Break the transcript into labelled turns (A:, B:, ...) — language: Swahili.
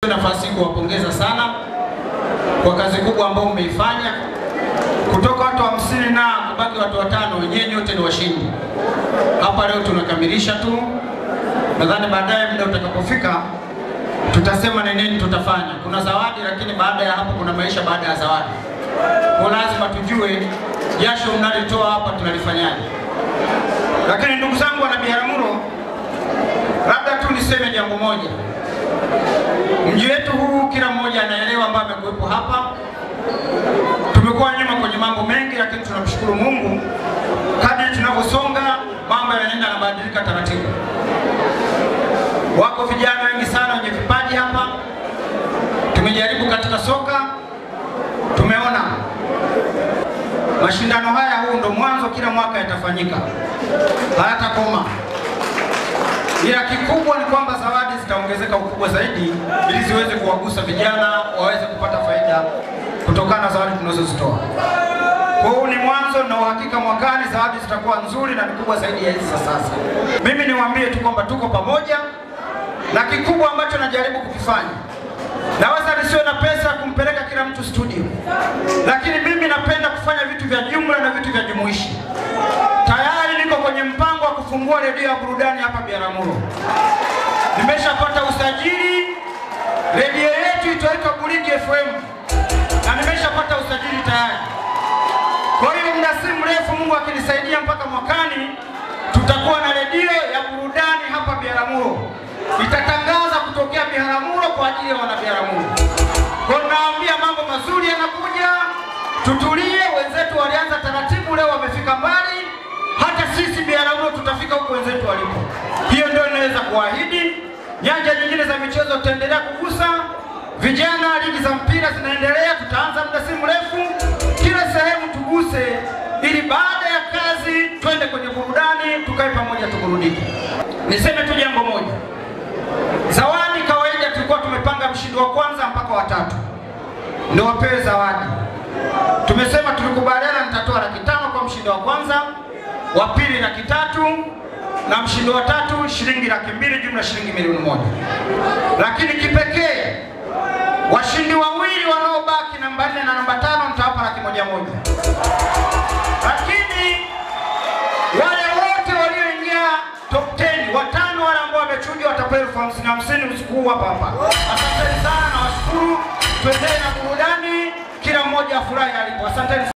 A: nafasi kuwapongeza sana kwa kazi kubwa ambayo mmeifanya, kutoka watu hamsini na kubaki watu watano, wenyewe nyote ni washindi. Hapa leo tunakamilisha tu, nadhani baadaye muda utakapofika tutasema ni nini tutafanya. Kuna zawadi, lakini baada ya hapo kuna maisha baada ya zawadi. Kwa lazima tujue jasho mnalitoa hapa tunalifanyaje. Lakini ndugu zangu wana Biharamulo, labda tu niseme jambo moja. Mji wetu huu kila mmoja anaelewa ambaye amekuwepo hapa. Tumekuwa nyuma kwenye mambo mengi, lakini tunamshukuru Mungu, kadri tunavyosonga mambo yanaenda yanabadilika taratibu. Wako vijana wengi sana wenye vipaji hapa. Tumejaribu katika soka, tumeona mashindano haya, huu ndo mwanzo, kila mwaka yatafanyika, hayatakoma ila kikubwa ni kwamba zawadi zitaongezeka ukubwa zaidi, ili ziweze kuwagusa vijana waweze kupata faida kutokana na zawadi tunazozitoa. Kwa huu ni mwanzo, na uhakika mwakani zawadi zitakuwa nzuri na ni kubwa zaidi ya hizi za sasa. Mimi niwaambie tu kwamba tuko pamoja, na kikubwa ambacho najaribu kukifanya, naweza nisiwe na pesa ya kumpeleka kila mtu studio, lakini mimi napenda kufanya vitu vya jumla na vitu vya jumuishi. Tayari niko kwenye mpango wa kufungua redio ya burudani hapa Biharamulo. Nimeshapata usajili, redio yetu itaitwa Buligi FM na nimeshapata usajili tayari. Kwa hiyo muda si mrefu, Mungu akinisaidia, mpaka mwakani tutakuwa na redio ya burudani hapa Biharamulo, itatangaza kutokea Biharamulo kwa ajili ya wana Biharamulo. Kwa hiyo naambia mambo mazuri yanakuja, tutulie. Wenzetu walianza taratibu, leo wamefika mbali hata sisi Biharamulo tutafika huko wenzetu walipo. Hiyo ndio inaweza kuahidi. Nyanja nyingine za michezo tutaendelea kugusa. Vijana, ligi za mpira zinaendelea, tutaanza muda si mrefu, kila sehemu tuguse, ili baada ya kazi twende kwenye burudani, tukae pamoja, tuburudike. Niseme tu jambo moja, zawadi kawaida tulikuwa tumepanga mshindi wa kwanza mpaka watatu ndio wapewe zawadi. Tumesema tulikubaliana, nitatoa laki tano kwa mshindi wa kwanza wa pili laki tatu na mshindi wa tatu shilingi laki mbili jumla shilingi milioni moja. Lakini kipekee washindi wawili wanaobaki namba nne na namba tano nitawapa laki moja moja. Lakini wale wote walioingia top 10 watano wale ambao wamechujwa watapewa elfu hamsini hamsini usiku huu hapa hapa. Asanteni sana na washukuru, tuendelee na burudani, kila mmoja afurahi alipo. Asanteni.